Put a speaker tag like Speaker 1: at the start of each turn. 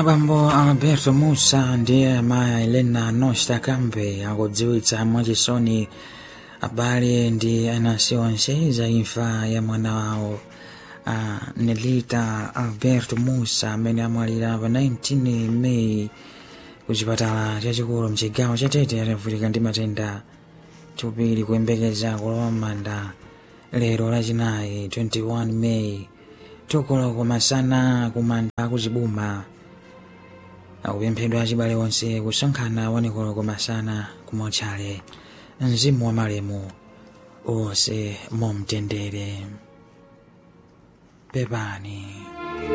Speaker 1: abambo alberto musa ndiye amayi elena nosta kambe akudziwitsa mwachisoni abale ndi anansi onse za imfa ya mwana wawo a nelita alberto musa amene amwalira pa 19 meyi ku chipatala chachikulu mchigawo cha tete atavutika ndi matenda thupi kuyembekeza kulowa m'manda lero lachinayi 21 meyi tukoloko masana kumanda kuchibuma akupemphedwa achibale onse kusonkhana wanikoloko masana kumotchale mzimu wa malemu onse momtendere pepani